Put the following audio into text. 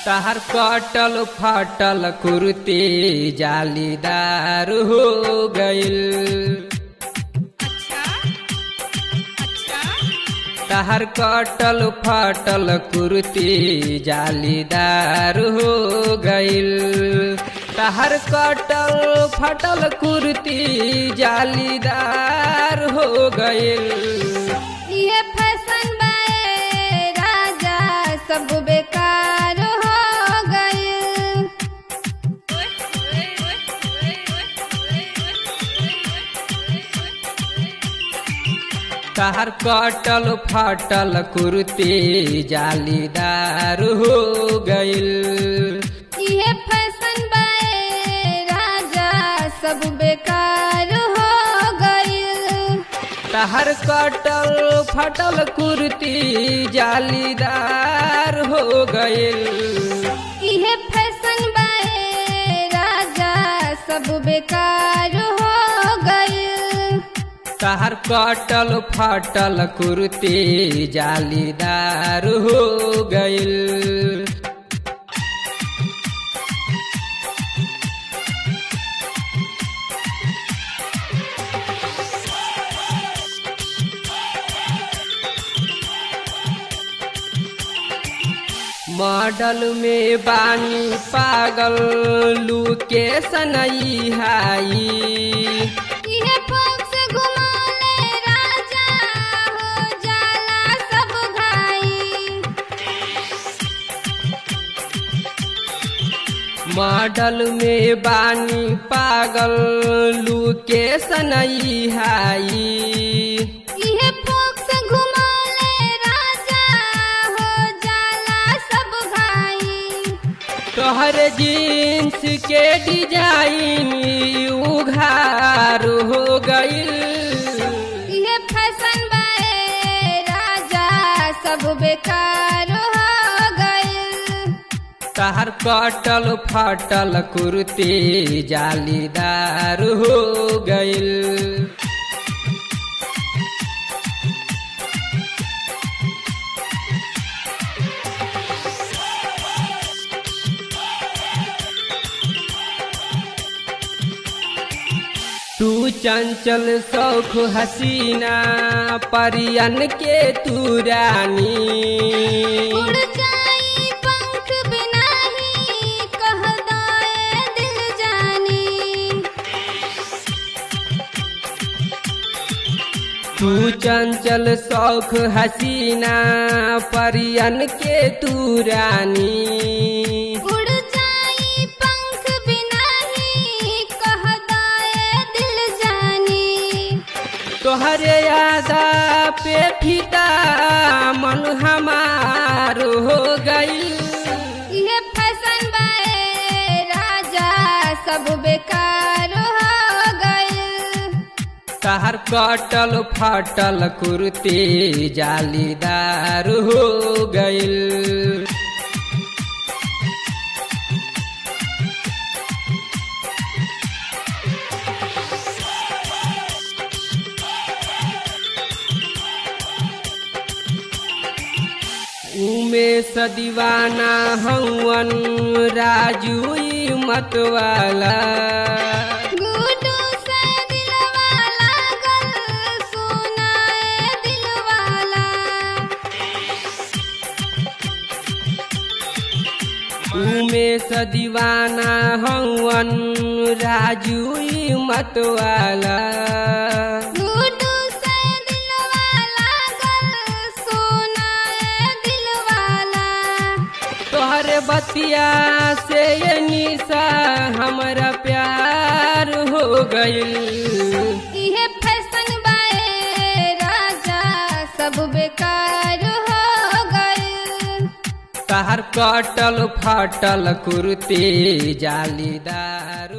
तहर कटल फटल कुर्ती जालीदार हो गइल तहर कटल फटल कुर्ती जालीदार हो गइल तहर कटल फटल कुर्ती जालीदार हो गइल ये फैशन बाए राजा सब बेकार हो गइल तहर कटल फटल कुर्ती जालीदार हो गइल ये फैशन बाए राजा सब बेकार हो गइल तहर कटल फटल कुर्ती जालीदार हो गइल ये फैशन बाए राजा सब बेकार हो गइल तहर कटल फटल कुर्ती जालीदार हो गइल मॉडल में बानी पागल लूके सनई हाई ये पक्ष घुमा ले राजा हो जाला सब घाई मॉडल में बानी पागल लूके सनई हाई ये पक्ष घुमा ले राजा हो जाला सब घाई तोहर जीन्स के डिजाइन उघार हो गइल ये फैशन बाए राजा सब बेकार हो गइल तहर कटल फटल कुर्ती जालीदार हो गइल तू चंचल सौख हसीना परियन के तू रानी उड़ जाई पंख बिना ही कह दाए दिल जानी तू चंचल शौख हसीना परियन के तू रानी उड़ जाई पंख बिना ही कह दाए दिल जानी तोहरे यादा पे फिदा मन हमार हो गई ये फैशन बाए राजा सब बेकार हो गइल तहर कटल फटल कुर्ती जालीदार हो गइल उमेश दीवाना हवन राजू ई मतवाला गुडू से दिलवा लागल सुनाए दिलवाला उमेश दीवाना हवन राजू ई मतवाला गुडू से दिलवा लागल सुनाए दिलवाला तोहरे बतिया से ये निशा हमरा प्यार हो गइल ये फैशन बाए राजा सब बेकार हो गइल तहर कटल फटल कुर्ती जालीदार